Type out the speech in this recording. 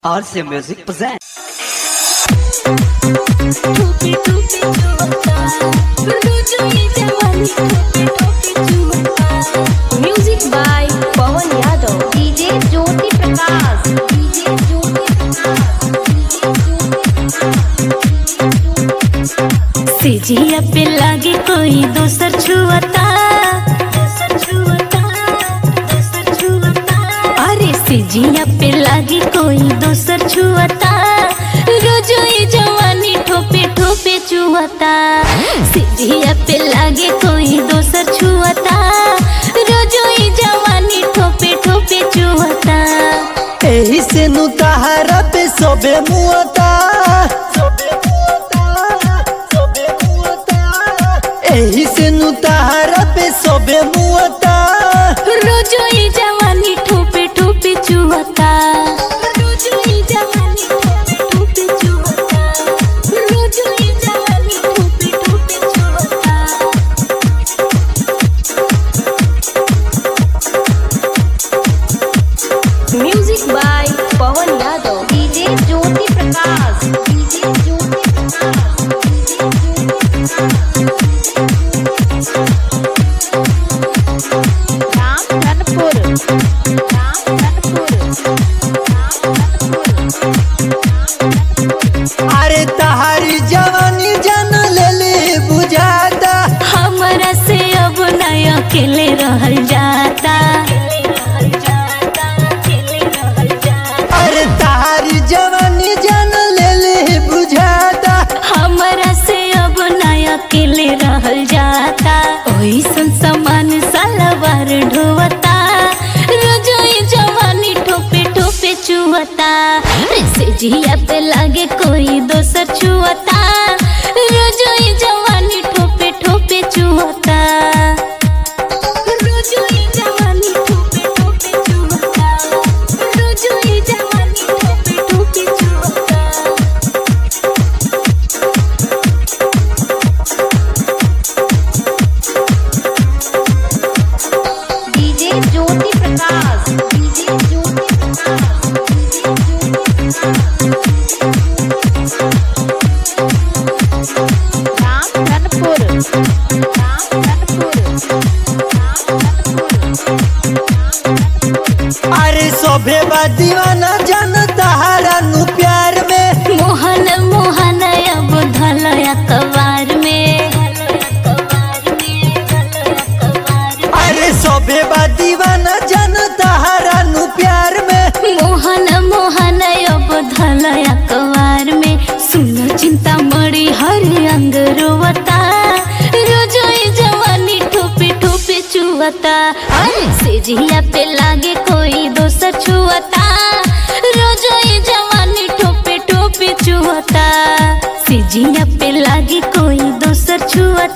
RC Music presents. टोपी टोपी चुमता रुजु ये जवानी टोपी टोपी चुमता music by Pawan Yadav DJ Jyoti Prakash DJ Jyoti Prakash सिजिया पे लागे कोई दोसर छुअता दोसर छुअता दोसर छुअता अरे सिजिया पे लागे कोई दोसर छुअता रोजो ये जवानी ठोपे ठोपे चुअता सिजिया पे लागे कोई दोसर छुअता रोजो ये जवानी ठोपे ठोपे चुअता एही से नु तहारा पे सबे मुअता एही से नु तहारा पे सबे मुअता रोजो ये जवानी ठोपे ठोपे चुअता रोजो ये जवानी ठोपे ठोपे चुअता रोजो ये जवानी ठोपे ठोपे चुअता music by Pawan Yadav DJ Jyoti Prakash DJ Jyoti Prakash DJ Ramdhanpur Ramdhanpur अरे तहारी जवानी जान लेले बुझाता हमरा से अब नय अकेले रहल जाता अरे तहारी जवानी जान लेले बुझाता हमरा से अब नय अकेले रहल जाता ओइसन समान सलवार ढोवता रोजोई जवानी ठोपे ठोपे चुवता से जिया पे लागे कोई दोसर छुअता रोजोई जवानी ठोपे ठोपे चुवता रोजोई जवानी ठोपे ठोपे चुवता रोजोई जवानी ठोपे ठोपे चुवता DJ Jyoti Prakash DJ Jyoti Prakash DJ Jyoti Prakash Ramdhanpur Ramdhanpur Ramdhanpur अरे सबे बा दीवाना जान तहारा नु प्यार में मोहन मोहन अब धल अखबार में अरे सबे बा दीवाना जान तहारा नु प्यार में मोहन मोहन अब धल अखबार में सुनो चिंता मड़ी हर अंग रोवता रोजो ये जवानी ठोपे ठोपे चुवता अरे से जिया पे लागे कोई दोसर छुअता रोजो ये जवानी ठोपे ठोपे चुवता से जिया पे लागे कोई दोसर छुअता